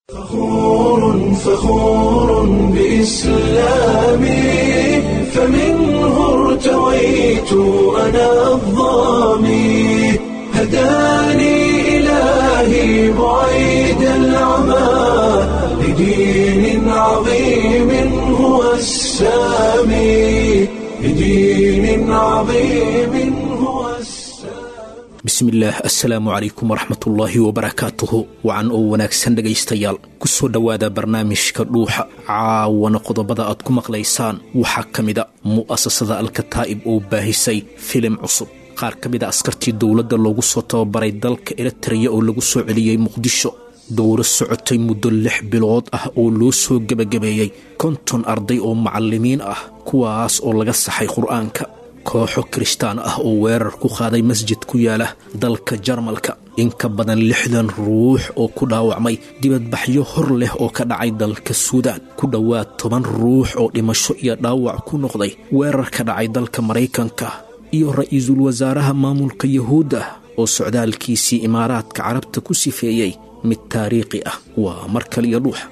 فخور فخور بإسلامي فمنه ارتويت أنا الظامي هداني إلهي بعيد العمى لدين عظيم هو السامي لدين عظيم هو السامي bismillaah assalaamu calaykum waraxmatullaahi wabarakaatuhu wacan oo wanaagsan dhegaystayaal ku soo dhowaada barnaamijka dhuuxa caawana qodobada aad ku maqlaysaan waxaa ka mida mu'asasada alkataa'ib oo baahisay filim cusub qaar ka mida askartii dowladda loogu soo tababaray dalka eritreya oo lagu soo celiyey muqdisho dowro socotay muddo lix bilood ah oo loo soo gebagabeeyey konton arday oo macallimiin ah kuwaas oo laga saxay qur'aanka kooxo kirishtaan ah oo weerar ku qaaday masjid ku yaala dalka jarmalka in ka badan lixdan ruux oo ku dhaawacmay dibadbaxyo hor leh oo ka dhacay dalka suudaan ku dhowaad toban ruux oo dhimasho iyo dhaawac ku noqday weerar ka dhacay dalka maraykanka iyo ra'iisul wasaaraha maamulka yahuudda oo socdaalkiisii imaaraadka carabta ku sifeeyey mid taariikhi ah waa mar kaliya dhuuxa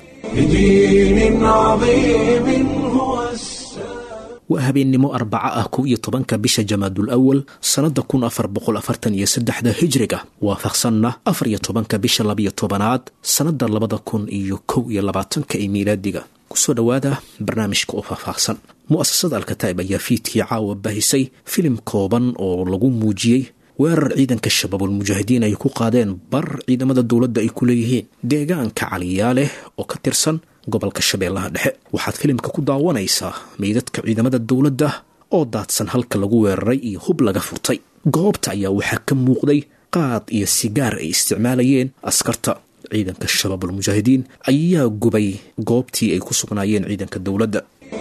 لدين عظيم هو السامي waa habeennimo arbaca ah kow iyo tobanka bisha jamaadul awal sannadda kun afar boqol afartan iyo saddexda hijriga waafaqsanna afar iyo tobanka bisha labiyo tobanaad sannadda labada kun iyo kow iyo labaatanka ee miilaadiga kusoo dhowaada barnaamijka oo faahfaahsan mu'asasada alkataa'ib ayaa fiidkii caawa bahisay filim kooban oo lagu muujiyey weerar ciidanka shabaabulmujaahidiin ay ku qaadeen bar ciidamada dowladda ay ku leeyihiin deegaanka caliyaaleh oo ka tirsan gobolka shabeellaha dhexe waxaad filimka ku daawanaysaa meydadka ciidamada dowladda oo daadsan halka lagu weeraray iyo hub laga furtay goobta ayaa waxaa ka muuqday qaad iyo sigaar ay isticmaalayeen askarta ciidanka shabaabulmujaahidiin ayaa gubay goobtii ay ku sugnaayeen ciidanka dowladda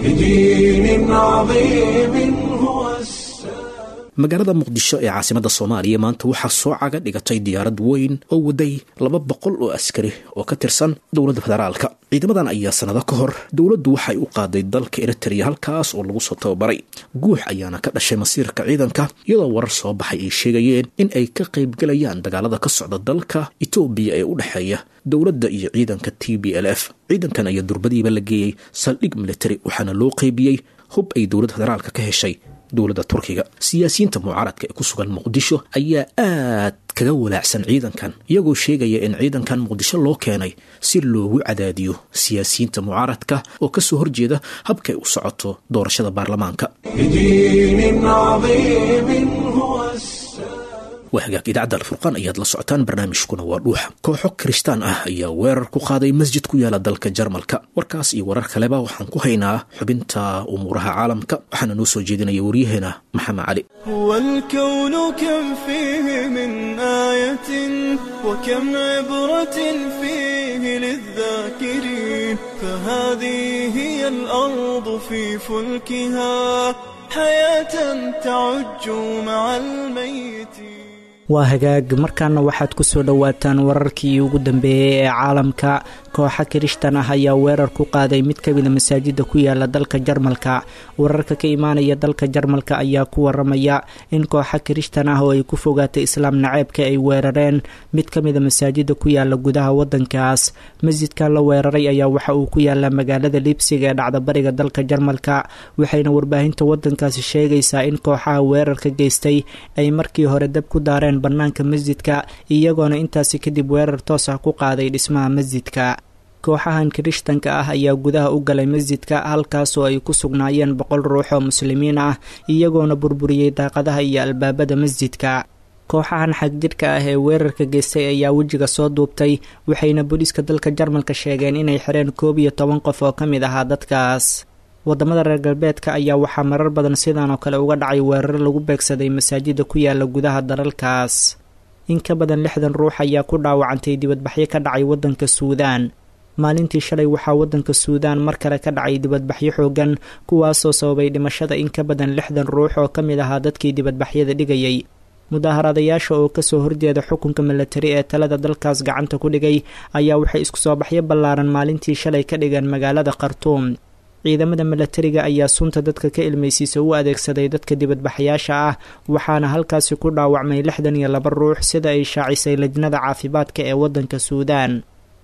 لدين عظيم هو السامي magaalada muqdisho ee caasimadda soomaaliya maanta waxaa soo caga dhigatay diyaarad weyn oo waday laba boqol oo askari oo ka tirsan dowladda federaalka ciidamadan ayaa sannado ka hor dowladdu waxay u qaaday dalka eritreya halkaas oo lagu soo tababaray guux ayaana ka dhashay masiirka ciidanka iyadoo warar soo baxay ay sheegayeen in ay ka qaybgalayaan dagaalada ka socda dalka etoobiya ee u dhexeeya dowladda iyo ciidanka t b l f ciidankan ayaa durbadiiba la geeyey saldhig militari waxaana loo qeybiyey hub ay dowladda federaalka ka heshay dowladda turkiga siyaasiyiinta mucaaradka ee ku sugan muqdisho ayaa aad kaga walaacsan ciidankan iyagoo sheegaya in ciidankan muqdisho loo keenay si loogu cadaadiyo siyaasiyiinta mucaaradka oo kasoo horjeeda habkay u socoto doorashada baarlamaanka لدين عظيم هو السامي waa hagaag idaacadda alfurqaan ayaad la socotaan barnaamijkuna waa dhuuxa kooxo kirishtaan ah ayaa weerar ku qaaday masjid ku yaala dalka jarmalka warkaas iyo warar kaleba waxaan ku haynaa xubinta umuuraha caalamka waxaana noo soo jeedinaya waryaheena maxamed cali هو الكون كم فيه من آية وكم عبرة فيه للذاكرين فهذه هي الأرض في فلكها حياة تعج مع الميت waa hagaag markaana waxaad ku soo dhowaataan wararkii ugu dambeeyey ee caalamka kooxa kirishtan ah ayaa weerar ku qaaday mid ka mida masaajida ku yaala dalka jarmalka wararka ka imaanaya dalka jarmalka ayaa ku waramaya in kooxa kirishtan ah oo ay ku fogaatay islaam naceebka ay weerareen mid ka mida masaajida ku yaala gudaha wadankaas masjidkan la weeraray ayaa waxa uu ku yaalaa magaalada liibsiga ee dhacda bariga dalka jarmalka waxayna warbaahinta wadankaasi sheegaysaa in kooxaha weerarka geystay ay markii hore dab ku daareen bannaanka masjidka iyagoona intaasi kadib weerar toos ah ku qaaday dhismaha masjidka kooxahan kirishtanka ah ayaa gudaha u galay masjidka halkaasoo ay ku sugnaayeen boqol ruux oo muslimiin ah iyagoona burburiyey daaqadaha iyo albaabada masjidka kooxahan xagjidhka ah ee weerarka geystay ayaa wejiga soo duubtay waxayna booliiska dalka jarmalka sheegeen inay xireen koob iyo toban qof oo ka mid ahaa dadkaas wadamada reer galbeedka ayaa waxaa marar badan sidan oo kale uga dhacay weerar lagu beegsaday masaajida ku yaala gudaha dalalkaas in ka badan lixdan ruux ayaa ku dhaawacantay dibadbaxyo ka dhacay wadanka suudaan maalintii shalay waxaa wadanka suudaan mar kale ka dhacay dibadbaxyo xoogan kuwaasoo sababay dhimashada in ka badan lixdan ruux oo ka mid ahaa dadkii dibadbaxyada dhigayay mudaaharaadayaasha oo kasoo horjeeda xukunka milatari ee talada dalkaas gacanta ku dhigay ayaa waxay isku soo baxyo ballaaran maalintii shalay ka dhigeen magaalada khartuum ciidamada milatariga ayaa sunta dadka ka ilmaysiisa u adeegsaday dadka dibadbaxayaasha ah waxaana halkaasi ku dhaawacmay lixdan iyo laba ruux sida ay shaacisay lajnada caafimaadka ee wadanka suudaan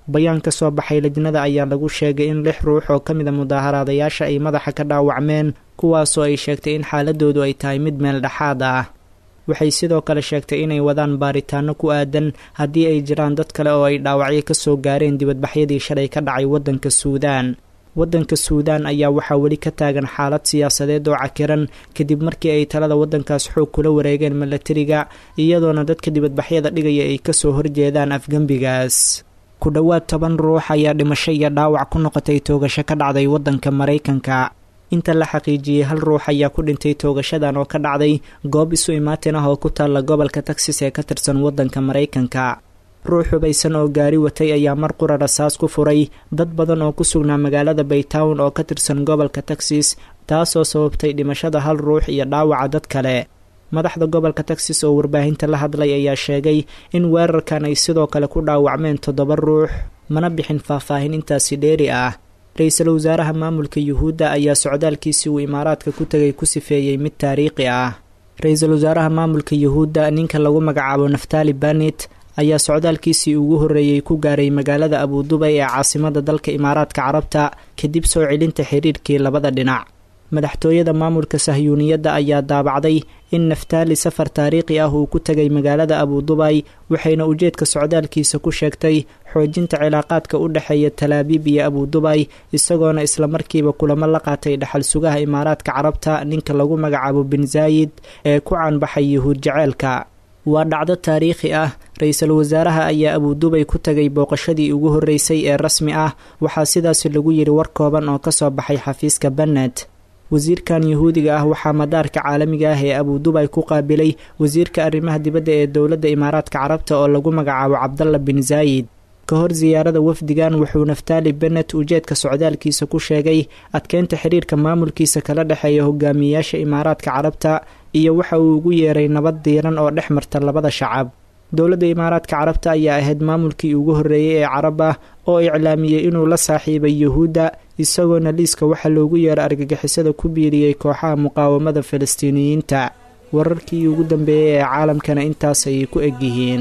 bayaan ka soo baxay lajnada ayaa lagu sheegay in lix ruux oo ka mid a mudaaharaadayaasha ay madaxa ka dhaawacmeen kuwaasoo ay sheegtay in xaaladoodu ay tahay mid meel dhexaad ah waxay sidoo kale sheegtay inay wadaan baaritaano ku aadan haddii ay jiraan dad kale oo ay dhaawacyo ka soo gaareen dibadbaxyadii shalay ka dhacay waddanka suudaan waddanka suudaan ayaa waxaa weli ka taagan xaalad siyaasadeed oo cakiran kadib markii ay talada waddankaas xoog kula wareegeen milatariga iyadoona dadka dibadbaxyada dhigaya ay kasoo horjeedaan afgembigaas ku dhowaad toban ruux ayaa dhimasho iyo dhaawac ku noqotay toogasho ka dhacday waddanka maraykanka inta la xaqiijiyey hal ruux ayaa ku dhintay toogashadan oo ka dhacday goob isu imaatin ah oo ku taalla gobolka texas ee ka tirsan waddanka maraykanka ruux hubaysan oo gaari watay ayaa mar qura rasaas ku furay dad badan oo ku sugnaa magaalada baytown oo ka tirsan gobolka texas taasoo sababtay dhimashada hal ruux iyo dhaawaca dad kale madaxda gobolka texas oo warbaahinta la hadlay ayaa sheegay in weerarkan ay sidoo kale ku dhaawacmeen toddoba ruux mana bixin faahfaahin intaasi dheeri ah ra-iisul wasaaraha maamulka yuhuudda ayaa socdaalkiisii uu imaaraadka ku tegay ku sifeeyey mid taariikhi ah ra-iisul wasaaraha maamulka yuhuudda ninka lagu magacaabo naftali banit ayaa socdaalkiisii ugu horreeyey ku gaaray magaalada abudubay ee caasimada dalka imaaraadka carabta kadib soo celinta xiriirkii labada dhinac madaxtooyada maamulka sahyuuniyadda ayaa daabacday in naftaali safar taariikhi ah uu ku tegay magaalada abudubay waxayna ujeedka socdaalkiisa ku sheegtay xoojinta cilaaqaadka u dhexeeya talaabiib iyo abudubay isagoona islamarkiiba kulamo la qaatay dhaxal sugaha imaaraadka carabta ninka lagu magacaabo bin zaayid ee ku caanbaxay yuhuud jaceelka waa dhacdo taariikhi ah ra-iisul wasaaraha ayaa abudubay ku tagay booqashadii ugu horreysay ee rasmi ah waxaa sidaas lagu yidhi war kooban oo kasoo baxay xafiiska bannet wasiirkan yuhuudiga ah waxaa madaarka caalamiga ah ee abudubay ku qaabilay wasiirka arrimaha dibadda ee dowladda imaaraadka carabta oo lagu magacaabo cabdalla bin zaayid ka hor siyaarada wafdigan wuxuu naftaali bennet ujeedka socdaalkiisa ku sheegay adkeynta xiriirka maamulkiisa kala dhexeeya hogaamiyeyaasha imaaraadka carabta iyo waxa uu ugu yeeray nabad diiran oo dhex marta labada shacab dowladda imaaraadka carabta ayaa ahayd maamulkii ugu horreeyey ee carab ah oo iclaamiyey inuu la saaxiibay yuhuudda isagoona liiska waxaa loogu yeeray argagixisada ku biiriyey kooxaha muqaawamada falastiiniyiinta wararkii ugu dambeeyey ee caalamkana intaas ayay ku egyihiin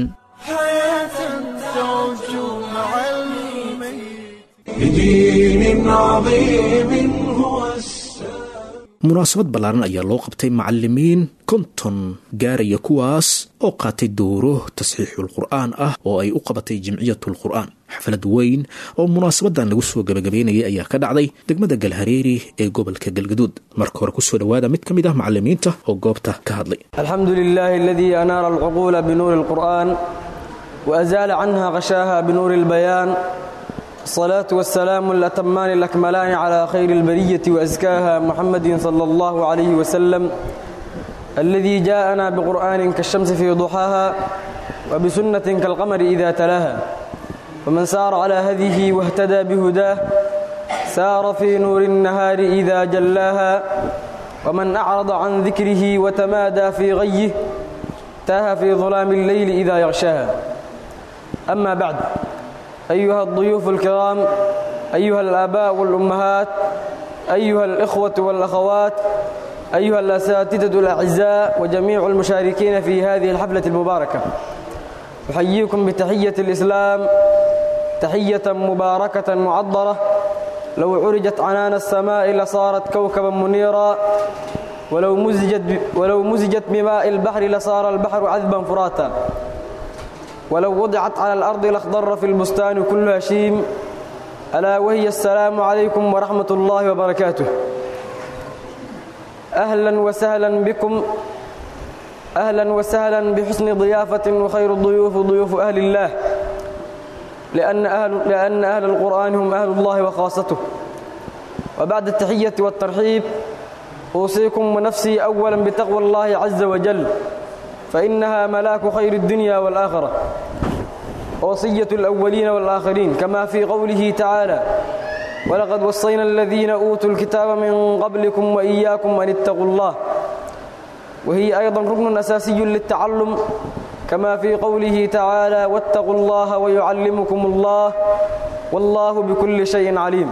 بدين عظيم هو السلام munaasabad ballaaran ayaa loo qabtay macalimiin konton gaaraya kuwaas oo qaatay dowro tasxiixul qur'aan ah oo ay u qabatay jimciyatul qur'aan xaflad weyn oo munaasabadan lagu soo gabagabeynayay ayaa ka dhacday degmada galhareeri ee gobolka galgaduud marka hore kusoo dhowaada mid ka mid ah macalimiinta oo goobta ka hadlay الحمد لله الذي أنار العقول بنور القرآن وأزال عنها غشاها بنور البيان الصلاة والسلام الأتمان الأكملان على خير البرية وأزكاها محمد صلى الله عليه وسلم الذي جاءنا بقرآن كالشمس في ضحاها وبسنة كالقمر إذا تلاها ومن سار على هديه واهتدى بهداه سار في نور النهار إذا جلاها ومن أعرض عن ذكره وتمادى في غيه تاه في ظلام الليل إذا يغشاها أما بعد أيها الضيوف الكرام أيها الآباء والأمهات أيها الإخوة والأخوات أيها الأساتذة الأعزاء وجميع المشاركين في هذه الحفلة المباركة أحييكم بتحية الإسلام تحية مباركة معطرة لو عرجت عنان السماء لصارت كوكبا منيرا ولو مزجت, ولو مزجت بماء البحر لصار البحر عذبا فراتا ولو وضعت على الأرض لاخضر في البستان كل هشيم ألا وهي السلام عليكم ورحمة الله وبركاته أهلا وسهلا بكم أهلا وسهلا بحسن ضيافة وخير الضيوف ضيوف أهل الله لأن أهل, لأن أهل القرآن هم أهل الله وخاصته وبعد التحية والترحيب أوصيكم ونفسي أولا بتقوى الله عز وجل فإنها ملاك خير الدنيا والآخرة وصية الأولين والآخرين كما في قوله تعالى ولقد وصينا الذين أوتوا الكتاب من قبلكم وإياكم أن اتقوا الله وهي أيضا ركن أساسي للتعلم كما في قوله تعالى واتقوا الله ويعلمكم الله والله بكل شيء عليم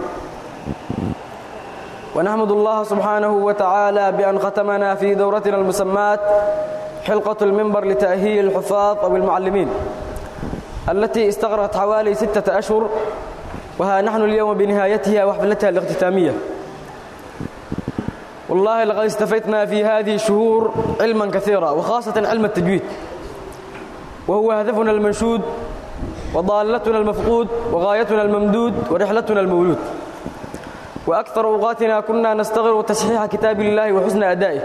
ونحمد الله سبحانه وتعالى بأن ختمنا في دورتنا المسمات حلقة المنبر لتأهيل الحفاظ أو المعلمين التي استغرقت حوالي ستة أشهر وها نحن اليوم بنهايتها وحفلتها الاختتامية والله لقد استفدنا في هذه الشهور علما كثيرا وخاصة علم التجويد وهو هدفنا المنشود وضالتنا المفقود وغايتنا الممدود ورحلتنا المولود وأكثر أوقاتنا كنا نستغرق تصحيح كتاب الله وحسن أدائه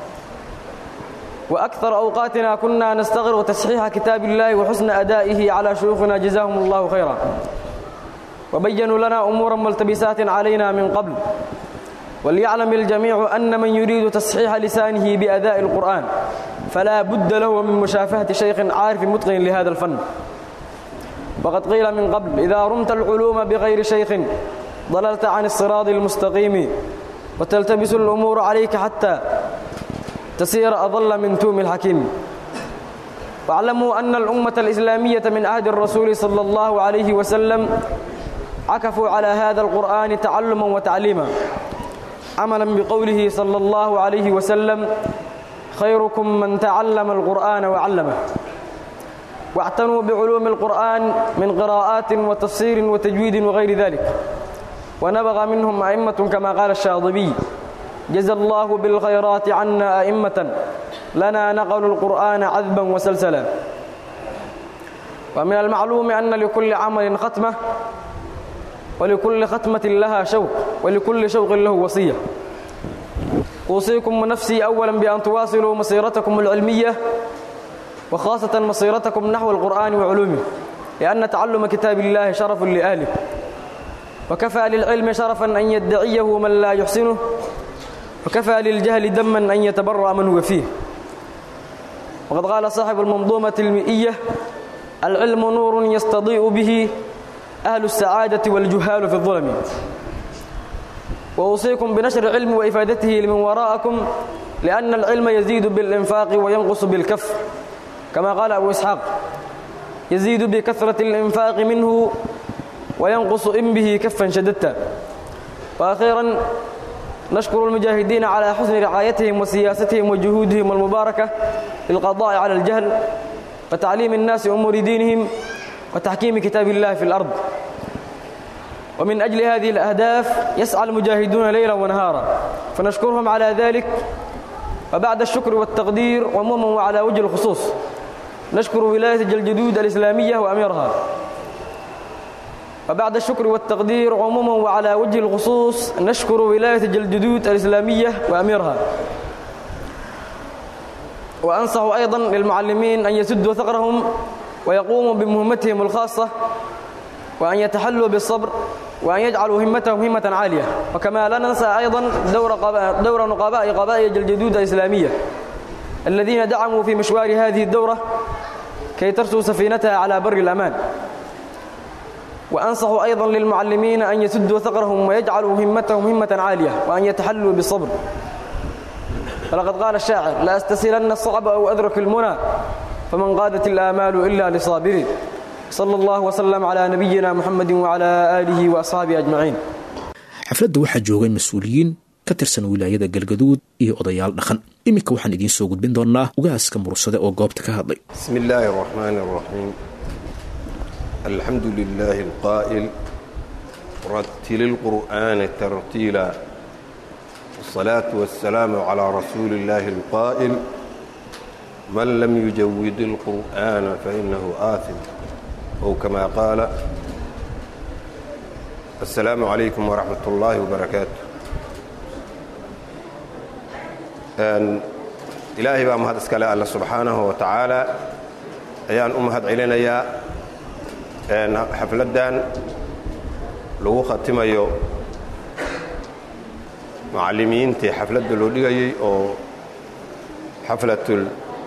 وأكثر أوقاتنا كنا نستغرق تصحيح كتاب الله وحسن أدائه على شيوخنا جزاهم الله خيرا وبينوا لنا أمورا ملتبسات علينا من قبل وليعلم الجميع أن من يريد تصحيح لسانه بأداء القرآن فلا بد له من مشافهة شيخ عارف متقن لهذا الفن وقد قيل من قبل إذا رمت العلوم بغير شيخ ضللت عن الصراط المستقيم وتلتبس الأمور عليك حتى تسير أضل من توم الحكيم واعلموا أن الأمة الإسلامية من عهد الرسول صلى الله عليه وسلم عكفوا على هذا القرآن تعلما وتعليما عملا بقوله صلى الله عليه وسلم خيركم من تعلم القرآن وعلمه واعتنوا بعلوم القرآن من قراءات وتفسير وتجويد وغير ذلك ونبغى منهم أئمة كما قال الشاطبي جزى الله بالخيرات عنا أئمة لنا نقلوا القرآن عذبا وسلسلا ومن المعلوم أن لكل عمل ختمة ولكل ختمة لها شوق ولكل شوق له وصية أوصيكم ونفسي أولا بأن تواصلوا مسيرتكم العلمية وخاصة مسيرتكم نحو القرآن وعلومه لأن تعلم كتاب الله شرف لأهله وكفى للعلم شرفا أن يدعيه من لا يحسنه وكفى للجهل دما أن يتبرأ من هو فيه وقد قال صاحب المنظومة المئية العلم نور يستضيء به أهل السعادة والجهال في الظلم وأوصيكم بنشر العلم وإفادته لمن وراءكم لأن العلم يزيد بالإنفاق وينقص بالكف كما قال أبو إسحاق يزيد بكثرة الإنفاق منه وينقص إن به كفا شددتا وأخيرا نشكر المجاهدين على حسن رعايتهم وسياستهم وجهودهم المباركة للقضاء على الجهل وتعليم الناس أمور دينهم وتحكيم كتاب الله في الأرض ومن أجل هذه الأهداف يسعى المجاهدون ليلا ونهارا فنشكرهم على ذلك وبعد الشكر والتقدير عموما وعلى وجه الخصوص نشكر ولاية الجلجدود الإسلامية وأميرها وبعد الشكر والتقدير عموما وعلى وجه الخصوص نشكر ولاية الجلجدود الإسلامية وأميرها وأنصح أيضا للمعلمين أن يسدوا ثغرهم ويقوموا بمهمتهم الخاصة وأن يتحلوا بالصبر وأن يجعلوا همتهم همة عالية وكما لا ننسى أيضا دور, قباء دور نقباء قبائل الجدود الإسلامية الذين دعموا في مشوار هذه الدورة كي ترسو سفينتها على بر الأمان وأنصح أيضا للمعلمين أن يسدوا ثغرهم ويجعلوا همتهم همة عالية وأن يتحلوا بالصبر فلقد قال الشاعر لا أستسلن الصعب أو أدرك المنى فمن قادت الآمال إلا لصابرين صلى الله وسلم على نبينا محمد وعلى آله وأصحابه أجمعين xafladda waxaa joogay mas-uuliyiin ka tirsan wilaayada galgaduud iyo odayaal dhaqan iminka waxaan idiin soo gudbin doonnaa ugaaska mursade oo goobta ka hadlay بسم الله الرحمن الرحيم الحمد لله القائل رتل القرآن ترتيلا والصلاة والسلام على رسول الله القائل من لم يجود القرآن فإنه آثم أو كما قال السلام عليكم ورحمة الله وبركاته أن إلهي بقى مهد اسكالا الله سبحانه وتعالى أيان أمهد علينا أن حفلدان لو ختميو معلمينتي xafladda loo dhigayay oo xaflatul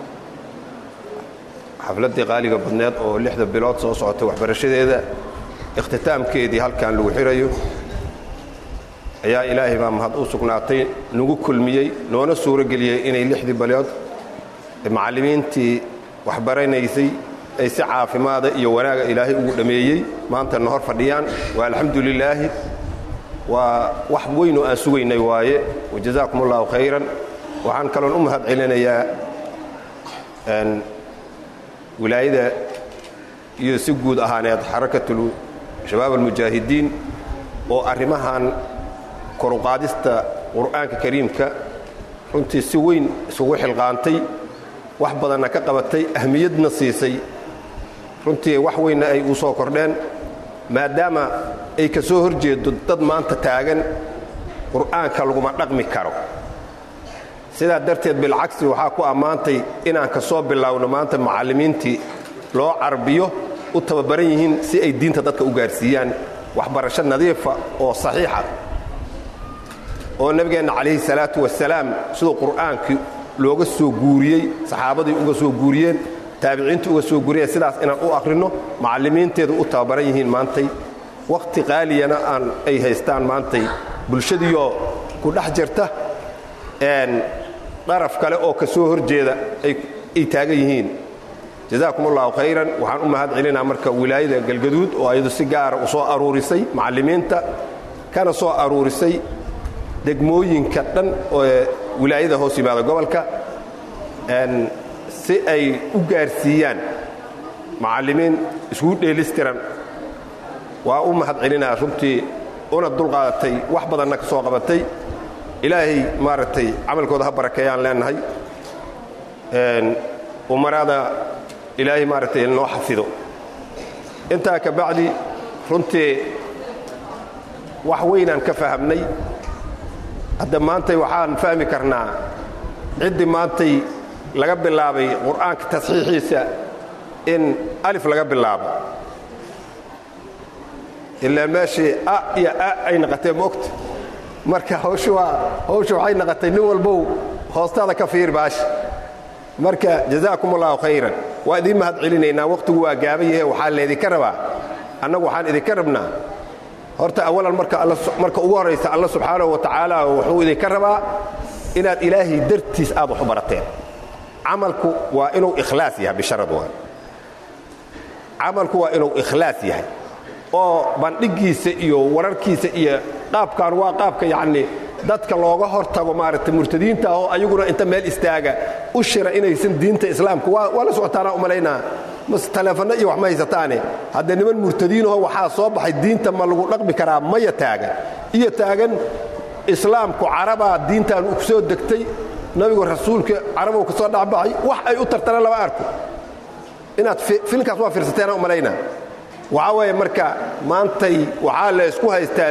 xafladdii qaaliga badneed oo lixda bilood soo socotay waxbarashadeeda ikhtitaamkeedii halkan lagu xirayo ayaa ilaahay baa mahad u sugnaatay nagu kulmiyey noona suuro geliyey inay lixdii bilood macallimiintii waxbaranaysay ay si caafimaada iyo wanaaga ilaahay ugu dhammeeyey maantana hor fadhiyaan waa alxamdu lilaahi waa wax weynoo aan sugaynay waaye wajazaakum allahu khayran waxaan kaloon u mahad celinayaa wilaayada iyo si guud ahaaneed xarakatul shabaab almujaahidiin oo arrimahan koruqaadista qur'aanka kariimka runtii si weyn isugu xilqaantay wax badanna ka qabatay ahmiyadna siisay runtii wax weynna ay u soo kordheen maadaama ay ka soo hor jeedo dad maanta taagan qur'aanka laguma dhaqmi karo sidaa darteed bilcagsi waxaa ku ammaantay inaan ka soo bilaawno maanta macallimiintii loo carbiyo u tababaran yihiin si ay diinta dadka u gaarsiiyaan waxbarasho nadiifa oo saxiixa oo nebigeenna calayhi salaatu wasalaam siduu qur'aankii looga soo guuriyey saxaabadii uga soo guuriyeen taabiciintii uga soo guuriyeen sidaas inaan u akhrinno macallimiinteedu u tababaran yihiin maantay wakhti qaaliyana aan ay haystaan maantay bulshadiioo ku dhex jirta daraf kale oo ka soo hor jeeda ay taagan yihiin jazaakum allahu khayran waxaan u mahad celinaa marka wilaayada galgaduud oo ayadu si gaara u soo aruurisay macallimiinta kana soo aruurisay degmooyinka dhan oo wilaayada hoos yimaada gobolka si ay u gaarsiiyaan macallimiin iskugu dheelistiran waa u mahad celinaa runtii una dulqaadatay wax badanna ka soo qabatay ilaahay maaragtay camalkooda ha barakeeyaan leenahay umaraada ilaahay maaragtay noo xafido intaa ka bacdi runtii wax weynaan ka fahamnay hadda maantay waxaan fahmi karnaa ciddii maantay laga bilaabay qur'aanka tasxiixiisa in alif laga bilaabo ilaa meeshii a iyo a ay naqatee moogta marka hawshu waa hawshu waxay naqatay nin walbow hoostaada ka fiir baash marka jazaakum allahu khayran waa idiin mahad celinaynaa wakhtigu waa gaaban yahe waxaa laydinka rabaa annagu waxaan idinka rabnaa horta awalan marka ugu horraysa alla subxaanahu wa tacaala wuxuu idinka rabaa inaad ilaahay dartiis aad wax u barateen camalku waa inuu ikhlaas yahay bisharad waa camalku waa inuu ikhlaas yahay oo bandhigiisa iyo wararkiisa iyo qaabkan waa qaabka yacni dadka looga hor tago maaragtay murtadiinta oo ayaguna inta meel istaaga u shira inaysan diinta islaamka waa la socotaanaa u malaynaa mas taleefanno iyo wax ma haysataane haddee niman murtadiinaho waxaa soo baxay diinta ma lagu dhaqmi karaa maya taagan iyo taagan islaamku carabaa diintan ku soo degtay nabigu rasuulka carabow ka soo dhexbaxay wax ay u tartana lama arko inaad filinkaas waa fiirsateena u malaynaa waxaa weeye marka maantay waxaa la ysku haystaa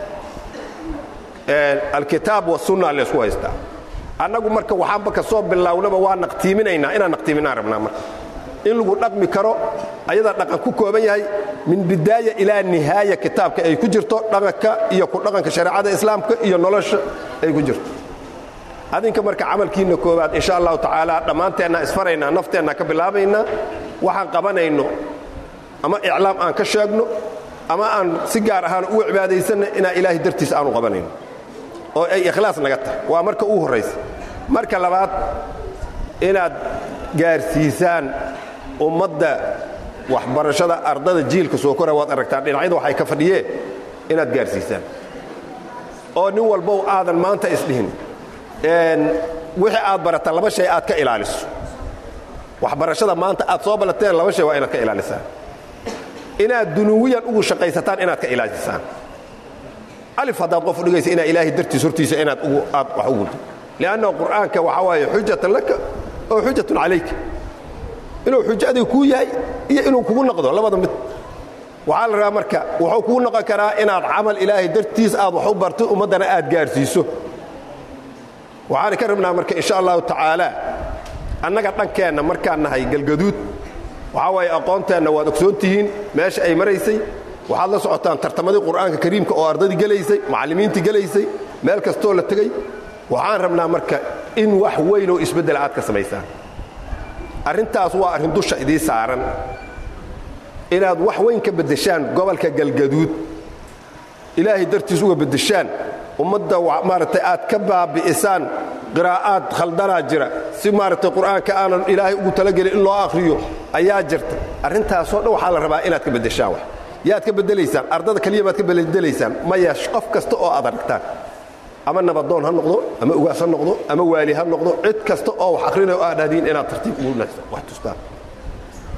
alkitaab wasunna la ysku haystaa annagu marka waxaanba ka soo bilownaba waa naqtiiminaynaa inaan naqtiiminaan rabnaa marka in lagu dhaqmi karo ayadaa dhaqan ku kooban yahay min bidaaya ilaa nihaaya kitaabka ay ku jirto dhaqanka iyo ku dhaqanka shareecada islaamka iyo nolosha ay ku jirto adinka marka camalkiinna koowaad insha allahu tacaala dhammaanteenna isfaraynaa nafteenna ka bilaabaynaa waxaan qabanayno ama iclaam aan ka sheegno ama aan si gaar ahaan ugu cibaadaysanna inaa ilaahay dartiis aanu qabanayno oo ay ikhlaas naga tahay waa marka ugu horraysa marka labaad inaad gaarsiisaan ummadda waxbarashada ardada jiilka soo kora waad aragtaan dhinacyada waxay ka fadhiyeen inaad gaarsiisaan oo nin walbow aadan maanta isdhihin wixii aad barata laba shay aad ka ilaaliso waxbarashada maanta aad soo ballateen laba shay waa inaad ka ilaalisaan inaad dunuwiyan ugu shaqaysataan inaad ka ilaalisaan alif haddaad qof udhigaysa inaa ilaahay dartiis hortiisa inaad aad wax ugu liannahu qur'aanka waxaa waaye xujatan laka oo xujatun calayka inuu xujo adiga kuu yahay iyo inuu kugu noqdo labada mid waxaa la rabaa marka wuxuu kugu noqon karaa inaad camal ilaahay dartiis aad wax u barto ummaddana aad gaarsiiso waxaan ka rabnaa marka insha allahu tacaala annaga dhankeenna markaan nahay galgaduud waxaa waaye aqoonteenna waad ogsoon tihiin meesha ay maraysay waxaad la socotaan tartamadii qur'aanka kariimka oo ardaydii gelaysay macallimiintii gelaysay meel kastoo la tegey waxaan rabnaa marka in wax weyn oo isbeddela aad ka samaysaan arrintaas waa arrin dusha idii saaran inaad wax weyn ka beddeshaan gobolka galgaduud ilaahay dartiis uga beddeshaan ummadda maaragtay aad ka baabi'isaan qiraa'aad khaldanaa jira si maaragtay qur'aanka aanan ilaahay ugu talagelin in loo akhriyo ayaa jirta arrintaasoo dhan waxaa la rabaa inaad ka beddeshaan wax yaad ka beddelaysaan ardada keliya baad ka beddelaysaan maya qof kasta oo aad aragtaan ama nabadoon ha noqdo ama ugaas ha noqdo ama waali ha noqdo cid kasta oo wax akhrinayo aad dhahdiin inaad tartiib ugu wax tustaan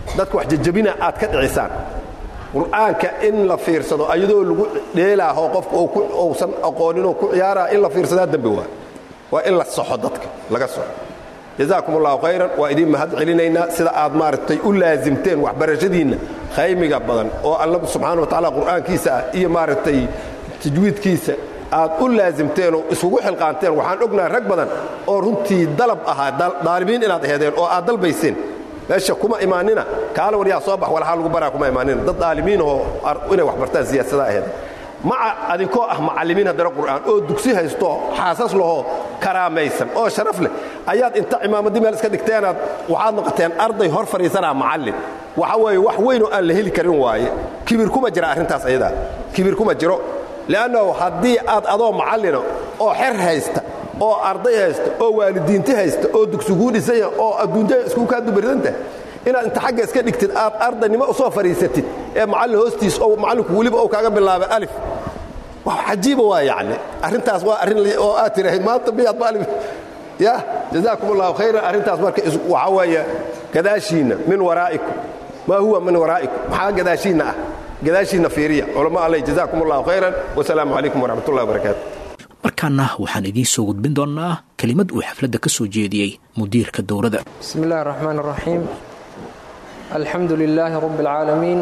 dadka wax jajabina aad ka dhicisaan qur'aanka in la fiirsado ayadoo lagu dheelaaho qofka uusan aqooninoo ku ciyaaraa in la fiirsadaa dembi waa waa in la soxo dadka laga soxo jazaakum allahu khayran waa idiin mahad celinaynaa sida aad maaragtay u laasimteen waxbarashadiinna khaymiga badan oo alla subxaana wa tacaala qur'aankiisa ah iyo maaragtay tajwiidkiisa aad u laasimteen oo isugu xilqaanteen waxaan ognahay rag badan oo runtii dalab ahaa daalibiin inaad aheedeen oo aad dalbayseen meesha kuma imaanina kaala waryaa soo bax walxaa lagu baraa kuma imaanina dad daalimiinahoo inay wax bartaan siyaasada aheedeen maca adinkoo ah macallimiin haddana qur'aan oo dugsi haysto xaasas lahoo karaamaysan oo sharaf leh ayaad inta cimaamaddii meel iska dhigteenaad waxaad noqoteen arday hor fadhiisanaa macallin waxa weeye wax weynoo aan la heli karin waaye kibir kuma jira arrintaas ayadaa kibir kuma jiro le'annahu haddii aad adoo macallina oo xer haysta oo arday haysta oo waalidiinti haysta oo dugsiguu dhisanya oo adduunyada isku kaa dubaridanta inaad inta xagga iska dhigtid aad ardaynimo u soo fadhiisatid ee macallin hoostiis oo macallinku weliba uu kaaga bilaabay alif wax cajiiba waa yacni arrintaas waa arrin oo aad tirahayd maanta miyaad maalin ya jazaakum allahu khayran arrintaas marka waxaa weeye gadaashiinna min waraa'ikum maa huwa min waraa'ikum maxaa gadaashiinna ah gadaashiinna fiiriya culamo alleh jazaakum allahu khayran wasalaamu calaykum waraxmat ullahi wabarakaatu markaana waxaan idiin soo gudbin doonnaa kelimad uu xafladda ka soo jeediyey mudiirka dowladda بسم الله الرحمن الرحيم الحمد لله رب العالمين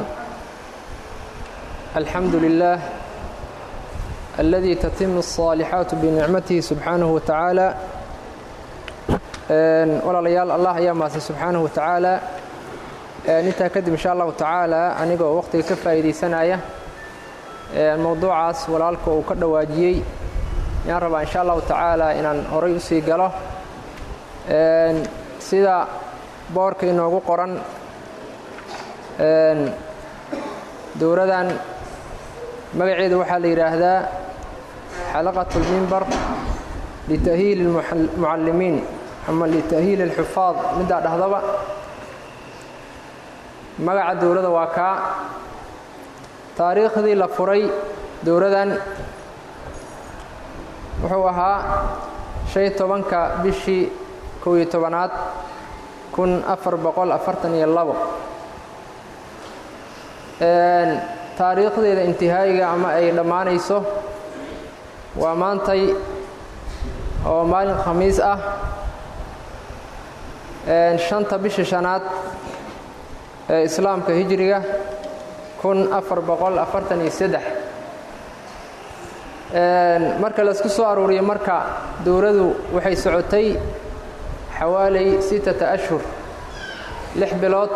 الحمد لله الذي تتم الصالحات بنعمته سبحانه وتعالى walaalayaal allah ayaa maasay subxaanahu wa tacaala intaa kadib insha allahu tacaala anigoo waqtiga ka faa'iidaysanaya mowduucaas walaalka uu ka dhawaajiyey ayaan rabaa insha allahu tacaala inaan horay u sii galo sida boorka inoogu qoran dowladan magaceeda waxaa la yidhaahdaa xalaqat اlmimbar lita'hiili اlmucallimiin ama lita'hiili اlxufaad middaa dhahdaba magaca dowladda waa kaa taariikhdii la furay dowladan wuxuu ahaa shan tobanka bishii kow iyo tobanaad kun afar boqol afartan iyo labo taariikhdeeda intihaayiga ama ay dhammaanayso waa maantay oo maalin khamiis ah shanta bisha shanaad ee islaamka hijriga kun afar boqol afartan iyo saddex marka laisku soo aruuriyo marka dowladdu waxay socotay xawaalay sittata ashhur lix bilood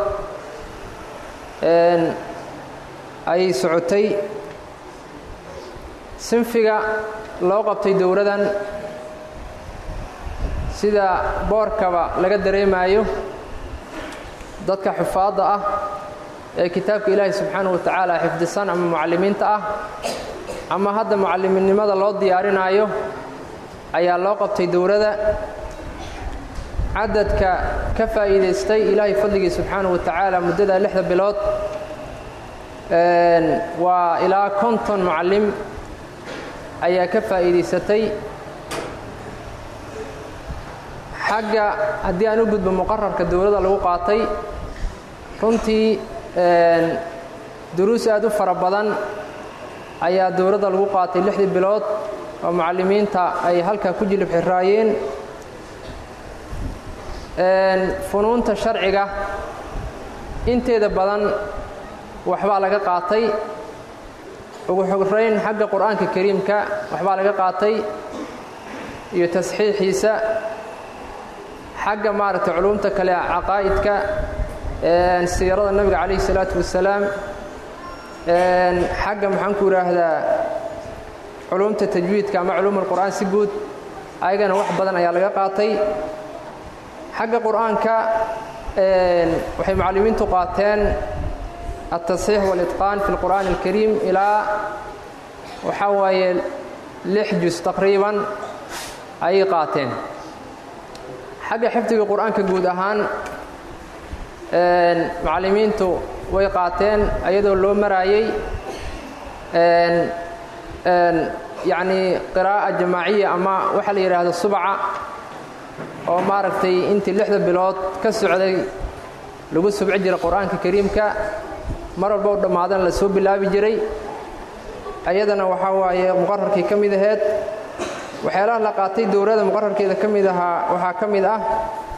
ayay socotay sinfiga loo qabtay dowladan sida boorkaba laga dareemaayo dadka xufaadda ah ee kitaabka ilaahi subxaanahu wa tacaala xifdisan ama mucallimiinta ah ama hadda mucaliminnimada loo diyaarinaayo ayaa loo qabtay dowladda cadadka ka faa'iidaystay ilaahay fadligii subxaanahu wa tacaala muddada lixda bilood waa ilaa konton mucallim ayaa ka faa'iidaysatay xagga haddii aan u gudbo muqararka dowladda lagu qaatay runtii duruus aad u fara badan ayaa dowladda lagu qaatay lixdii bilood oo mucallimiinta ay halkaa ku jilib xiraayeen funuunta sharciga inteeda badan waxbaa laga qaatay ugu xorayn xagga qur'aanka kariimka waxbaa laga qaatay iyo tasxiixiisa xagga maaragtay culumta kale caqaa'idka siirada nebiga calayhi salaatu wasalaam xagga maxaan ku idhaahdaa culumta tajwiidka ama culuum alqur'aan si guud ayagana wax badan ayaa laga qaatay xagga qur'aanka waxay mucallimiintu qaateen altasxiix walitqaan fi lqur'aan alkariim ilaa waxaa waaye lix jus taqriiban ayay qaateen xagga xifdiga qur'aanka guud ahaan mucallimiintu way qaateen ayadoo loo maraayey yacnii qiraa'a jamaaciya ama waxaa la yidhaahdo subca oo maaragtay intii lixda bilood ka socday lagu subci jiray qur-aanka kariimka mar walba u dhammaadana la soo bilaabi jiray ayadana waxaa waaye muqararkii ka mid aheyd waxyaalaha la qaatay dowladda muqararkeeda ka mid ahaa waxaa ka mid ah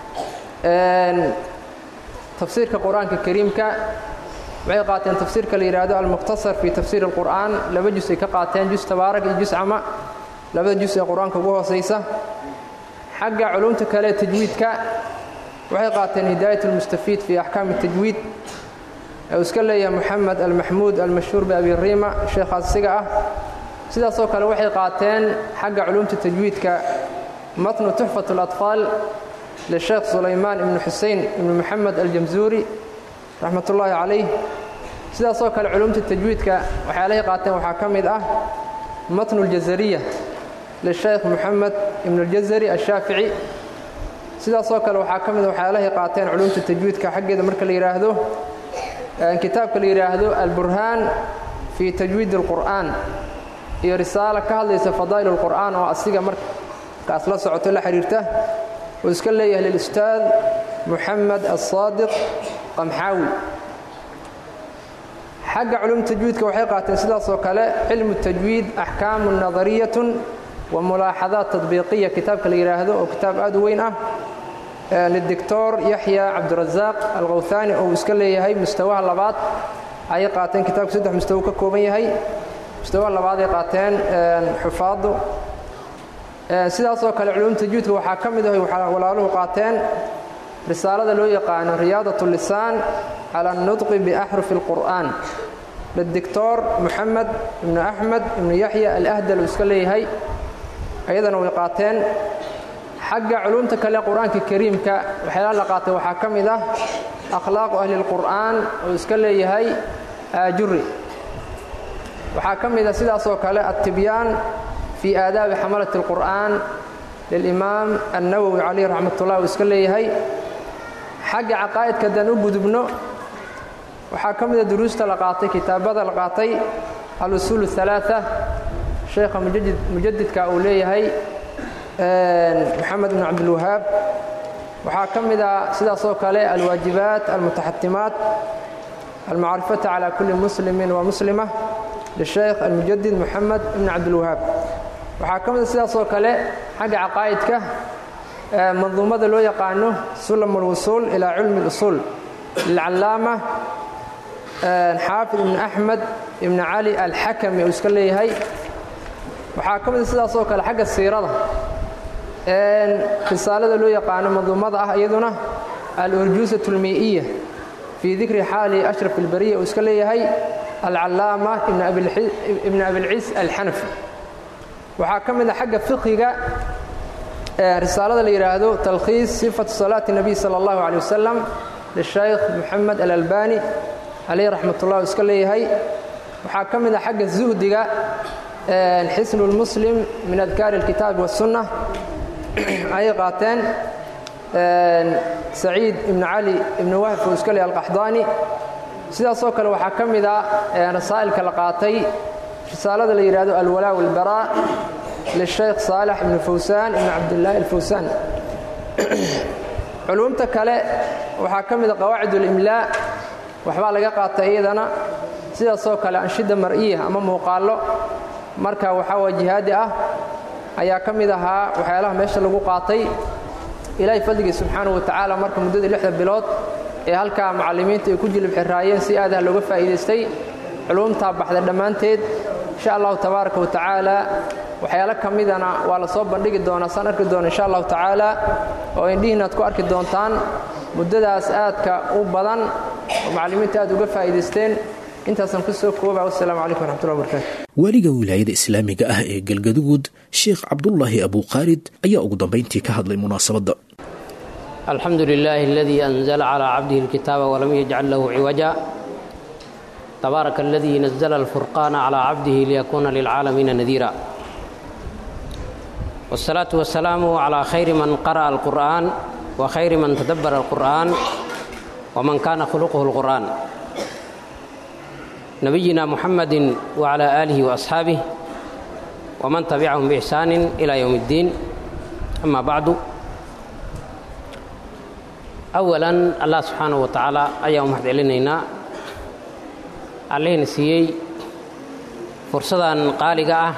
tafsiirka qur-aanka kariimka waxay qaateen tafsiirka la yidhaahdo almukhtasar fii tafsiir alqur'aan laba jus ay ka qaateen jus tabaarak iyo jus cama labada jus ee qur-aanka ugu hoosaysa xagga culumta kale tajwiidka waxay qaateen hidaayat almustafiid fii axkaami tajwiid uu iska leeyahay moxamed almaxmuud almashhuur biabi riima sheekhaas isiga ah sidaasoo kale waxay qaateen xagga culumta tajwiidka matnu tuxfat اlatfaal lisheekh sulaymaan ibnu xusein ibnu moxamed aljamzuuri raxmat ullaahi calayh sidaasoo kale culumta tajwiidka waxyaalahay qaateen waxaa ka mid ah matnu اljazariya lisheekh moxamed ibnu اljazari ashaafici sidaasoo kale waxaa ka mid waxyaalahay qaateen culumta tajwiidka xaggeeda marka la yidhaahdo kitaabka la yidhaahdo alburhaan fii tajwiid اlqur'aan iyo risaalo ka hadlaysa fadaa'il اlqur'aan oo asiga markaas la socoto la xidhiirta uu iska leeyahay lilustaad moxamed aلsaadiq qamxaawi xagga culum tajwiidka waxay qaateen sidaasoo kale cilmu tajwiid axkaamu nadariyatun wa mulaaxadaat tadbiiqiya kitaabka la yidhaahdo oo kitaab aad u weyn ah lidoctor yaxya cabdirasaaq alkhawhaani oo uu iska leeyahay mustawaha labaad ayay qaateen kitabku saddex mustawo ka kooban yahay mustawaha labaaday qaateen xufaaddu sidaasoo kale culum tajwiidka waxaa ka mid ah walaaluhu qaateen risaalada loo yaqaano riyaadat lisaan cala anudqi biaxrufi اlqur'aan lidoctor moxamed ibnu axmed ibnu yaxya alahdal uu iska leeyahay ayadana way qaateen xagga culumta kale qur-aanka kariimka waxyaalaha la qaatay waxaa ka mid ah akhlaaqu ahli اlqur'aan uu iska leeyahay aajuri waxaa ka mid ah sidaasoo kale altibyaan fii aadaabi xamalat اlqur'aan lilimaam annawowi calayh raxmat ullah uu iska leeyahay xagga caqaa'idka haddaan u gudubno waxaa ka mida duruusta la qaatay kitaabada la qaatay alusuul الثalaaثa sheekha mujadidka uu leeyahay moxamed bn cabdilwahaab waxaa ka mid a sidaasoo kale alwaajibaat almutaxatimaat almacrifata calى kuli muslimi wa muslima lisheekh almujadid moxamed ibn cabdilwahaab waxaa ka mid a sidaasoo kale xagga caqaa'idka manduumada loo yaqaano sulam اlwusuul ilaa cilmi اlusuul lilcallaama xaafid ibn axmed ibn cali alxakami uu iska leeyahay waxaa ka mid a sidaasoo kale xagga siirada risaalada loo yaqaano manduumada ah iyaduna alurjuusat اlmii'iya fii dikri xaali ashraf اlbariya uu iska leeyahay alcallaama ibn abilciis alxanafi waxaa ka mid a xagga fiqiga risaalada la yidhaahdo talkhiis sifatu salaati الnabiy salى اllahu عalيه wasalam lishaykh moxamed alalbani calayh raxmat ullah uu iska leeyahay waxaa ka mid a xagga zuhdiga xisnu اlmuslim min adkaari اlkitaabi waالsunna ayay qaateen saciid ibn cali ibn wahf uu iska leeyahy alqaxdaani sidaasoo kale waxaa ka mid a rasaa'ilka la qaatay risaalada la yidhahdo alwalaa walbaraa lishaykh saalax ibnu fawsaan ibn cabdillaahi alfawsaan culumta kale waxaa ka mida qawaacid ulimlaa waxbaa laga qaatay iyadana sidaasoo kale anshida mar'iya ama muuqaallo marka waxaa waa jihaadi ah ayaa ka mid ahaa waxyaalaha meesha lagu qaatay ilaahay fadligii subxaanahu wa tacaala marka muddadii lixda bilood ee halkaa macallimiinta ay ku jilib xiraayeen si aadaha looga faa'iidaystay culumtaa baxda dhammaanteed insha allahu tabaaraka wa tacaala waxyaalo ka midana waa la soo bandhigi doonaa saan arki doona insha allahu tacaala oo indhihiin aad ku arki doontaan muddadaas aadka u badan oo macallimiinta aad uga faa'iidaysteen intaasaan ku soo kooba wasalaamu calaykum waraxmatullahi wabarakatu waaliga wilaayada islaamiga ah ee galgaduud sheekh cabdulaahi abuukhaalid ayaa ugu dambayntii ka hadlay munaasabadda alxamdu lilaahi aladii anzala calaa cabdihi alkitaaba walam yajcal lahu ciwaja tabaaraka aladii nazla alfurqaana calaa cabdihi liyakuuna lilcaalamiina nadiira wاsalaatu wasalaamu calaa khayri man qara'a alqur'an wa khayri man tadabbara alqur'an waman kaana khuluquhu alqur'an nabiyina muxamadi wcala aalihi waasxaabih waman tabicahum biixsaanin ila yowm اddiin ama bacdu awalan allah subxaanahu wa tacaala ayaan u mahad celinaynaa allihina siiyey fursadan qaaliga ah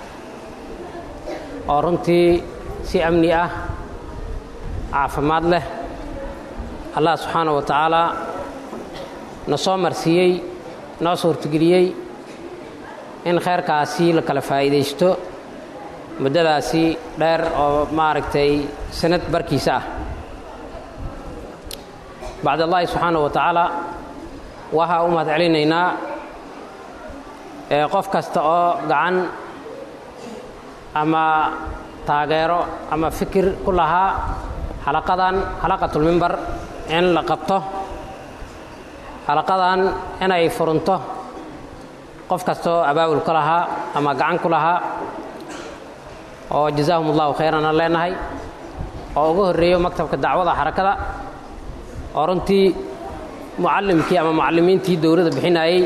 oo runtii si amni ah caafimaad leh allah subxaanahu wa tacaala na soo marsiiyey noo suurtageliyey in khayrkaasi la kala faa'iidaysto muddadaasi dheer oo maaragtay sanad barkiisa ah bacd allaahi subxaanahu wa tacaala waxaa u mahad celinaynaa qof kasta oo gacan ama taageero ama fikir ku lahaa xalaqadan xalaqatulmimbar in la qabto xalaqadan inay furunto qof kastaoo abaabul ka lahaa ama gacan ku lahaa oo jazaahum allahu khayran aan leenahay oo ugu horreeyo maktabka dacwada xarakada oo runtii mucallimkii ama mucallimiintii dowladda bixinayey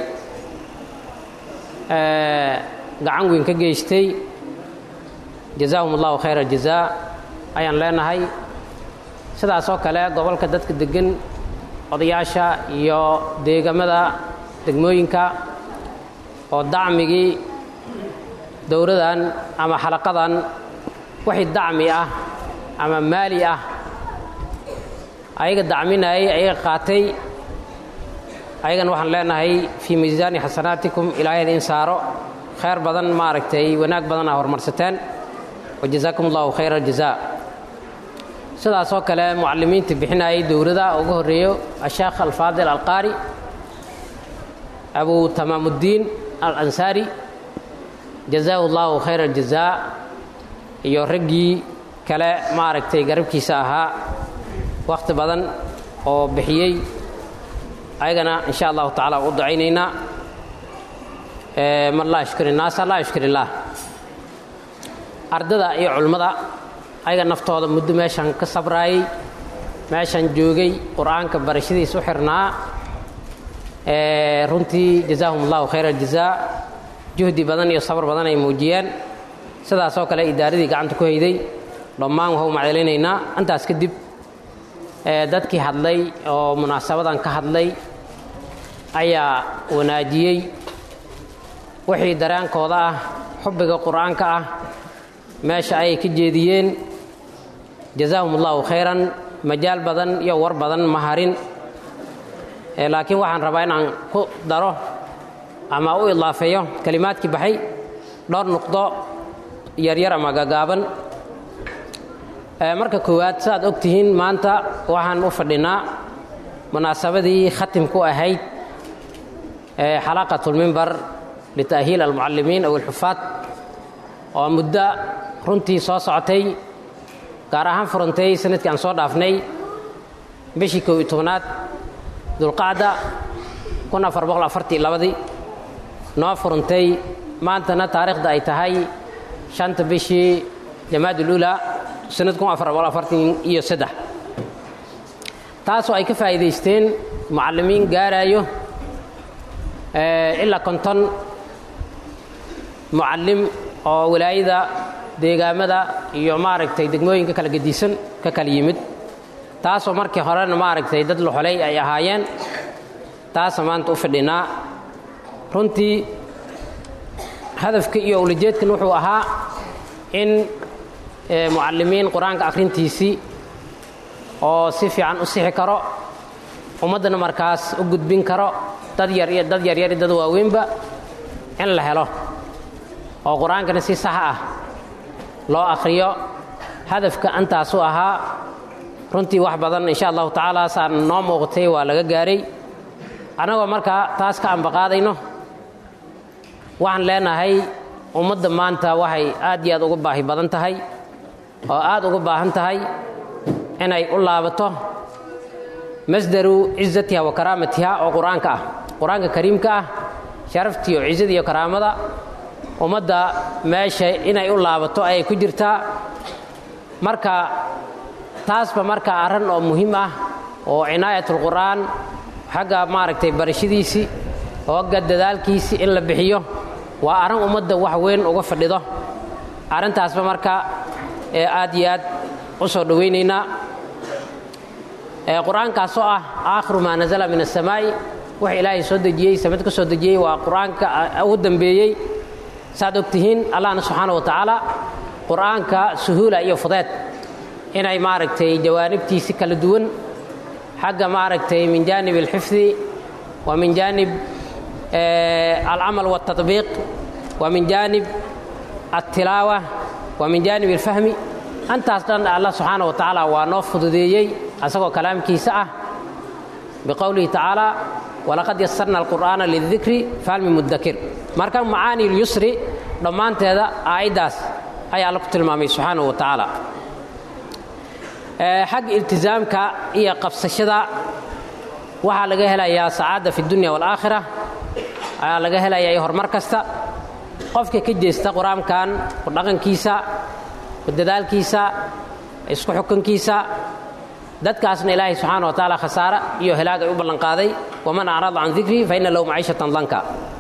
gacan weyn ka geystay jazaahum allahu khayra jazaa ayaan leenahay sidaas oo kale gobolka dadka deggan odayaasha iyo deegamada degmooyinka oo dacmigii dowladan ama xalaqadan wixii dacmi ah ama maali ah ayaga dacminayay ayaga qaatay ayagana waxaan leenahay fii miisaani xasanaatikum ilaahay idin saaro khayr badan maaragtay wanaag badan aa horumarsateen wajazaakum allahu khayra aljazaa sidaas oo kale mucallimiinta bixinayay dowladda ugu horreeyo asheekh alfaadil alqaari abu tamaamudiin alansaari jazaahu allahu khayra aljazaa iyo raggii kale maaragtay garabkiisa ahaa wakhti badan oo bixiyey ayagana in sha allahu tacala u ducaynaynaa man laa yashkur innaasa laa yashkur illaah ardada iyo culimmada ayaga naftooda muddo meeshan ka sabraayey meeshan joogay qur-aanka barashadiis u xirnaa runtii jazaahum allahu khayra aljazaa juhdi badan iyo sabr badan ay muujiyeen sidaasoo kale idaaradii gacanta ku hayday dhammaan waxu macdelinaynaa intaas kadib dadkii hadlay oo munaasabadan ka hadlay ayaa wanaajiyey wixii dareenkooda ah xubbiga qur-aanka ah meesha ayay ka jeediyeen jazaahum allahu khayran majaal badan iyo war badan ma harin laakiin waxaan rabaa inaan ku daro ama u idaafeeyo kelimaadkii baxay dhowr nuqdo yaryar ama gagaaban marka koowaad saaad og tihiin maanta waxaan u fadhinaa munaasabadii khatimku ahayd xalaqatulmimbar lita'hiil almucallimiin aw alxufaad oo muddo runtii soo socotay gaar ahaan furantay sanadkii aan soo dhaafnay bishii kow iyo tobnaad dulqacda kun afar boqol afartii labadii noo furantay maantana taariikhda ay tahay shanta bishii jamaadulula sanad kun afar boqol afartan iyo saddex taasoo ay ka faa'iidaysteen mucallimiin gaaraayo ilaa konton mucallim oo walaayada deegaamada iyo maaragtay degmooyinka kala gedisan ka kala yimid taasoo markii horena maaragtay dad loxolay ay ahaayeen taasa maanta u fadhinaa runtii hadafka iyo ulajeedkan wuxuu ahaa in mucallimiin qur-aanka akhrintiisii oo si fiican u sixi karo ummaddana markaas u gudbin karo dad yar iyo dad yaryar iyo dad waaweynba in la helo oo qur-aankana si sax ah loo akhriyo hadafka intaasu ahaa runtii wax badan insha allahu tacaala saan noo muuqatay waa laga gaaray annagoo markaa taas ka ambaqaadayno waxaan leenahay ummadda maanta waxay aad iyo aad uga baahi badan tahay oo aad uga baahan tahay inay u laabato masdaru cizatiha wa karaamatiha oo qur-aanka ah qur-aanka kariimka ah sharaftii oo cizada iyo karaamada ummadda meesha inay u laabato ayay ku jirtaa marka taasba marka arran oo muhiim ah oo cinaayatlqur'aan xagga maaragtay barashadiisii hogga dadaalkiisii in la bixiyo waa arrin ummadda wax weyn uga fadhido arrintaasba marka ee aad iyo aad u soo dhowaynaynaa qur-aankaasoo ah aakhiru maa nasala min asamaa'i wax ilaahay soo dejiyey samad ka soo dejiyey waa qur-aanka ugu dambeeyey saad og tihiin allahna subxaana wa tacaala qur-aanka suhuula iyo fudeed inay maaragtay jawaanibtiisi kala duwan xagga maaragtay min jaanib alxifdi wa min jaanib alcamal waltatbiiq wa min jaanib altilaawa wa min jaanib alfahmi antaas dhan allah subxaana wa tacaala waa noo fududeeyey asagoo kalaamkiisa ah biqowlihi tacaala walaqad yasarna alqur'aana lidikri fahal min mudakir marka macaani lyusri dhammaanteeda aayaddaas ayaa alla ku tilmaamay subxaanahu wa tacaala xagga iltisaamka iyo qabsashada waxaa laga helayaa sacaadda fi dunya waalaakhira ayaa laga helayaa iyo horumar kasta qofka ka jeesta qur-aankan ku dhaqankiisa ku dadaalkiisa isku xukunkiisa dadkaasna ilaahay subxaana wa tacaala khasaare iyo helaag ay u ballanqaaday waman acrada can dikrii fa inna lahu maciishatan danka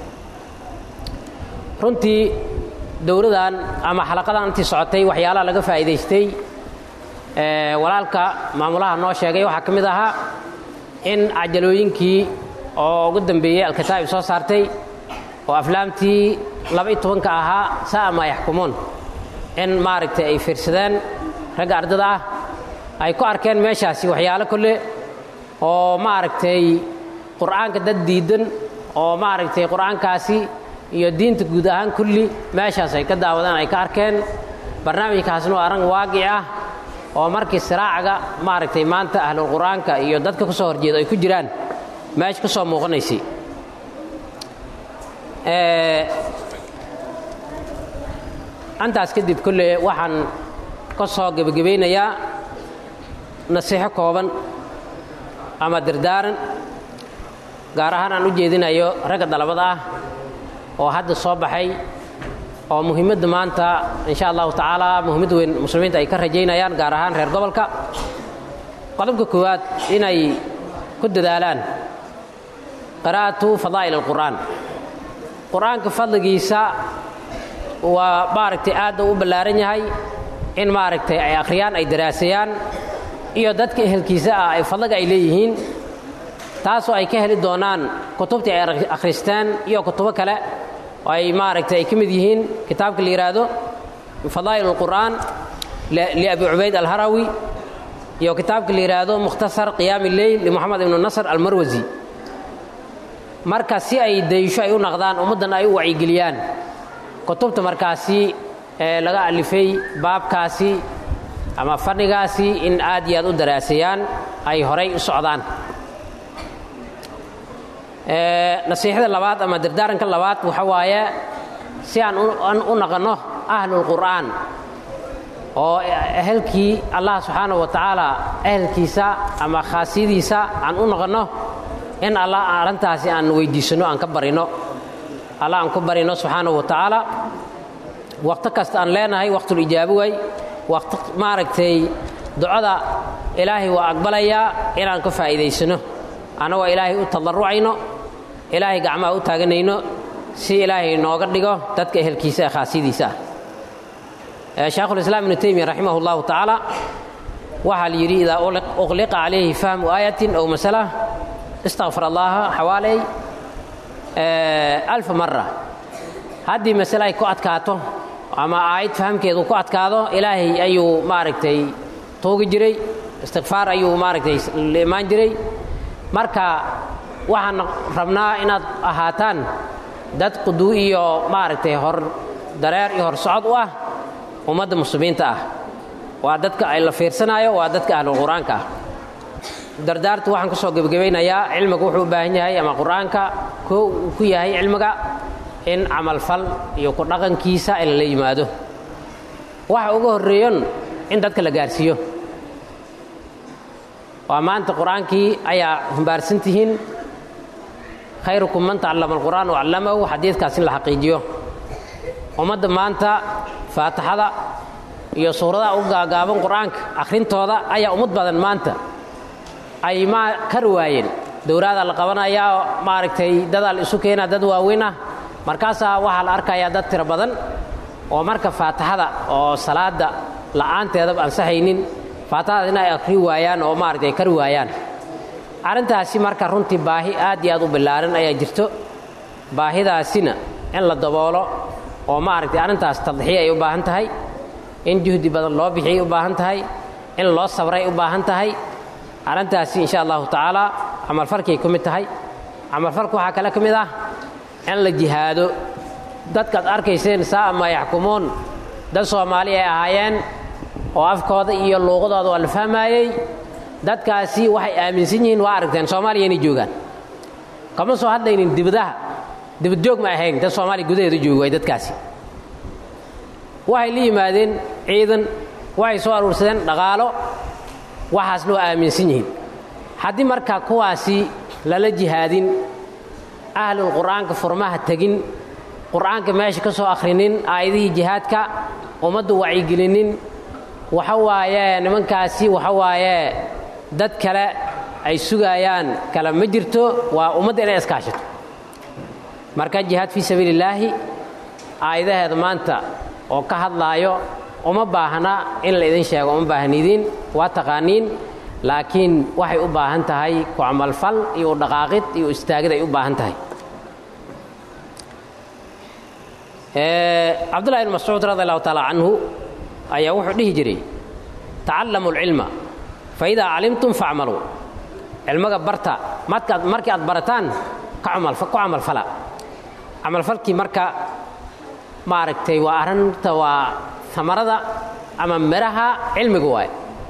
runtii dowladan ama xalaqadan intii socotay waxyaalaha laga faa'iidaystay walaalka maamulaha noo sheegay waxaa ka mid ahaa in cajalooyinkii oo ugu dambeeyey alkataa'ib soo saartay oo aflaamtii laba-iyo tobanka ahaa sa'a maa yaxkumuun in maaragtay ay fiirsadeen ragga ardada ah ay ku arkeen meeshaasi waxyaalo kolle oo maaragtay qur'aanka dad diidan oo maaragtay qur'aankaasi iyo diinta guud ahaan kulli meeshaas ay ka daawadeen ay ka arkeen barnaamijkaasna waa arrin waaqic ah oo markii siraacaga maaragtay maanta ahlul qur'aanka iyo dadka ku soo horjeeda ay ku jiraan meesha ka soo muuqanaysay antaas kadib kolle waxaan ka soo gebagabaynayaa nasiixo kooban ama dardaaran gaar ahaan aan u jeedinayo ragga dalabada ah oo hadda soo baxay oo muhiimadda maanta insha allahu tacaala muhiimad weyn muslimiinta ay ka rajaynayaan gaar ahaan reer gobolka qodobka koowaad inay ku dadaalaan qiraa'atu fadaa'il alqur'aan qur'aanka fadligiisa waa maaragtay aadda u ballaaran yahay in maaragtay ay akhriyaan ay daraasayaan iyo dadka ehelkiisa ah ay fadliga ay leeyihiin taasoo ay ka heli doonaan kutubtii ay akhristeen iyo kutubo kale oo ay maaragtay ay ka mid yihiin kitaabka la yidhaahdo fadaa'il alqur'aan liabi cubayd alharawi iyo kitaabka la yidhaahdo mukhtasar qiyaami leyl limoxamed ibnu nasr almarwasi marka si ay daysho ay u naqdaan ummaddan ay u wacyigeliyaan kutubta markaasi ee laga alifay baabkaasi ama fadhigaasi in aad iyo aad u daraasayaan ay horay u socdaan nasiixada labaad ama dardaaranka labaad waxa waaye si aan u naqanno ahlulqur'aan oo ehelkii allah subxaana wa tacaala ehelkiisa ama khaasiyadiisa aan u noqonno in allah arrintaasi aan weydiisanno aan ka barino allah aan ku barino subxaanahu wa tacaala waqto kasta aan leenahay waqtulijaabo way waqti maaragtay ducada ilaahay waa aqbalayaa inaan ka faa'iidaysano annagoo ilaahay u tadarrucayno ilaahay gacmaha u taaganayno si ilaahay nooga dhigo dadka ehelkiisa ee khaasiyadiisa ah shaekhulislaam ibnu teymiya raximah اllahu tacaala waxaa la yidhi idaa uqliqa calayhi fahmu aayatin ow masala istakfar allaha xawaaley alfa mara haddii masale ay ku adkaato ama aayad fahamkeedu ku adkaado ilaahay ayuu maaragtay tuugi jiray istikfaar ayuu maaragtay la imaan jiray marka waxaan rabnaa inaad ahaataan dad quduu iyo maaragtay hor dareer iyo hor socod u ah ummadda muslimiinta ah waa dadka ay la fiirsanaayo waa dadka ahlulqur'aanka ah dardaartu waxaan ka soo gebagabaynayaa cilmiga wuxuu u baahan yahay ama qur'aanka koo uu ku yahay cilmiga in camalfal iyo ku dhaqankiisa in lala yimaado waxa uga horreeyon in dadka la gaarsiiyo waa maanta qur'aankii ayaa humbaarsan tihiin khayrukum man tacallama alqur'aan wacallamahu xadiidkaas in la xaqiijiyo ummadda maanta faatixada iyo suuradaha u gaagaaban qur'aanka akhrintooda ayaa ummad badan maanta ay ma kar waayeen dowraadaa la qabanayaa maaragtay dadaa la isu keenaa dad waaweyn ah markaasaa waxaa la arkayaa dad tiro badan oo marka faatixada oo salaada la'aanteedaba ansaxaynin faatahada in ay akhri waayaan oo maaragtay ay kari waayaan arrintaasi marka runtii baahi aad iyo aad u ballaaran ayaa jirto baahidaasina in la daboolo oo maaragtay arrintaas tadxiya ay u baahan tahay in juhdi badan loo bixiyay u baahan tahay in loo sabray u baahan tahay arrintaasi insha allahu tacaala camalfalkay ku mid tahay camalfalku waxaa kale ka mid ah in la jihaado dadkaad arkayseen saa'a maa yaxkumuun dad soomaali ay ahaayeen oo afkooda iyo luuqadooda waa la fahmaayey dadkaasi waxay aaminsan yihiin waa aragteen soomaaliya inay joogaan kama soo hadlaynin dibadaha dibadjoog ma ahayn dad soomaaliya gudaheedu jooga way dadkaasi waxay la yimaadeen ciidan waxay soo aruursadeen dhaqaalo waxaasna waa aaminsan yihiin haddii marka kuwaasi lala jihaadin ahlul qur'aanka furmaha tegin qur'aanka meesha ka soo akhrinin aayadihii jihaadka ummaddu wacyigelinin waxa waaye nimankaasi waxa waaye dad kale ay sugayaan kale ma jirto waa ummadda inay iskaashato marka jihaad fii sabiilillaahi aayadaheeda maanta oo ka hadlaayo uma baahna in la idin sheego uma baahnidiin waa taqaaniin laakiin waxay u baahan tahay ku camalfal iyo u dhaqaaqid iyo u istaagid ay u baahan tahay cabdullahi ibn mascuud radi allahu taala canhu ayaa wuxuu dhihi jiray tacallamu alcilma fa idaa calimtum facmaluu cilmiga barta markaad markii aad barataan ku camalfala camalfalkii marka maaragtay waa arrinta waa amarada ama miraha cilmiga waay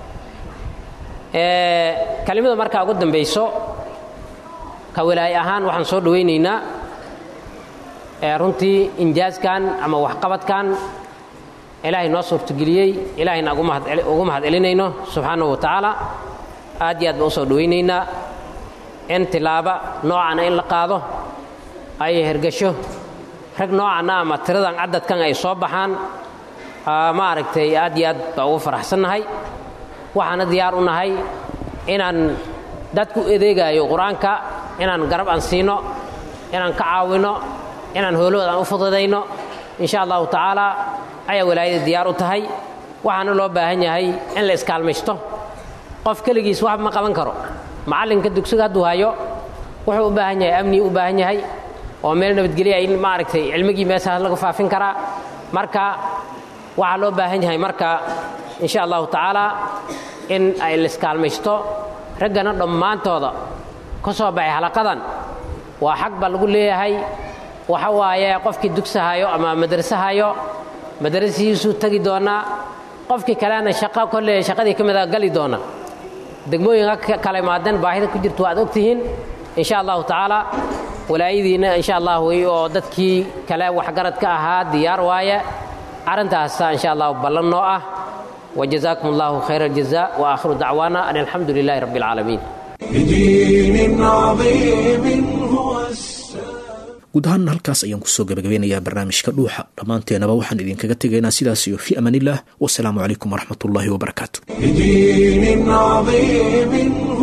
kelimada markaa ugu dambayso ka walaaye ahaan waxaan soo dhowaynaynaa runtii injaaskan ama waxqabadkan ilaahay noo suurtageliyey ilaahayna ugu mahad celinayno subxaanahu wa tacaala aad iyo aad baan u soo dhowaynaynaa in tilaaba noocana in la qaado ay hergasho rag noocanna ama tiradan cadadkan ay soo baxaan maaragtay aad iyo aad baa ugu faraxsannahay waxaana diyaar u nahay inaan dadku adeegaayo qur-aanka inaan garab aan siino inaan ka caawinno inaan hoolahooda aan u fududayno insha allahu tacaala ayaa walaayada diyaar u tahay waxaana loo baahan yahay in la iskaalmaysto qof keligiis wax ma qaban karo macallinka dugsiga hadduu hayo wuxuu u baahan yahay amnii u baahan yahay oo meel nabadgelya in maaragtay cilmigii meeshaas laga faafin karaa marka waxaa loo baahan yahay marka insha allahu tacaala in ay laiskaalmaysto raggana dhammaantooda ka soo baxay halaqadan waa xag baa lagu leeyahay waxa waaye qofkii dugsahayo ama madrasahayo madrasihiisuu tegi doonaa qofkii kalena shaqo kolle shaqadii ka mida gali doona degmooyinka kala imaadeen baahida ku jirto waad ogtihiin insha allahu tacaala walaayadiina insha allah wey oo dadkii kale waxgarad ka ahaa diyaar waaye arrintaasa insha allahu ballan noo ah وجزاكم الله خير الجزاء وآخر دعوانا أن الحمد لله رب العالمين بدين عظيم هو السلام guud ahaan halkaas ayaan kusoo gabagabeynayaa barnaamijka dhuuxa dhammaanteenaba waxaan idinkaga tegaynaa sidaas iyo fi amaan illah wasalaamu calaykum waraxmat ullaahi wabarakaatu بدين عظيم